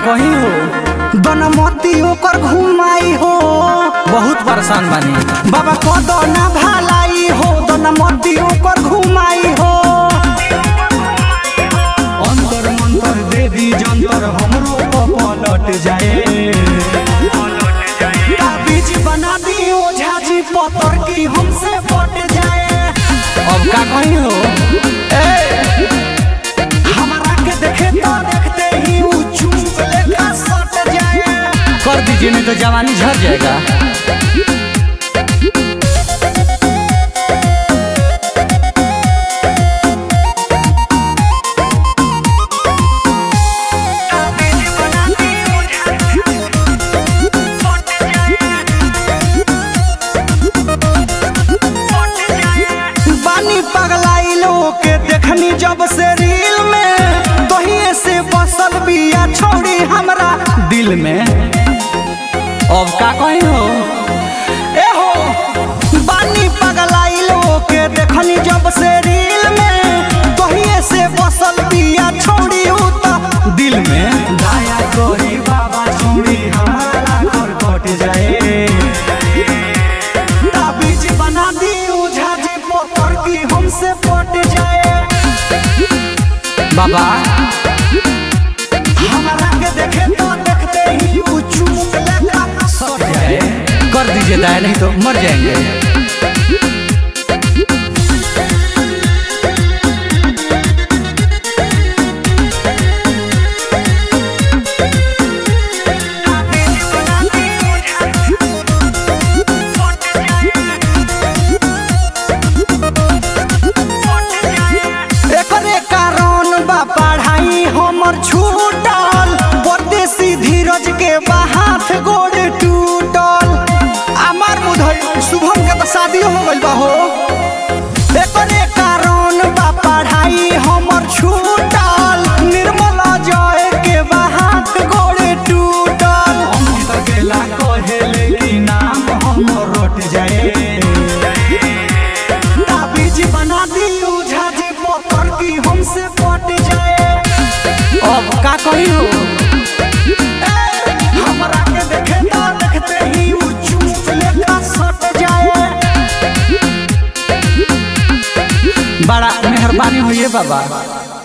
कही हो बनमती ओकर घुमाई हो बहुत परेशान बानी बाबा कदो ना भलाई हो बनमती ओकर घुमाई हो अंतर मंतर देवी जंतर हमरो पलट जाए बीज बना दी ओझा जी पतर की हमसे पट जाए अब का कही हो हमारा के देखे तो देखते ही ऊ चुप लेखा सट जाए कर दीजिए नहीं तो जवानी झड़ जाएगा बानी पगलाइलो के देखनी जब से रील में तोहिए से बसल बिया छोड़ी हमरा दिल में अब का कही हो ए हो बानी पगलाइलो के देखनी जब से रील में तोहिए से बसल बिया छोड़ी उ त दिल में दया करी बाबा छोड़ी हमारा घर कट जाए ताबीज बना दी ओझा जी पोतर की हमसे पट जाए बाबा हमारा के देखे तो देखते ही ऊ चुप लेखा सट जाए कर दीजिए दया नहीं तो मर जाएंगे एकरे कारण बा पढ़ाई हमर छूटल परदेसी धीरज के बा हाथ गोड़ टूटल अमर मुधई शुभम के तो शादी हो गइल बा हो एकरे कारण बा पढ़ाई हमर छूटल निर्मल जय के बा हाथ गोड़ टूटल अमित गेला कहेले कि नाम हम रोट जाए ताबीज बना दी ओझा जी पोतर की हमसे पट जाए अब का कही हो हमरा के देखे तो देखते ही ऊ चुप लेखा सट जाए बड़ा मेहरबानी हुई बाबा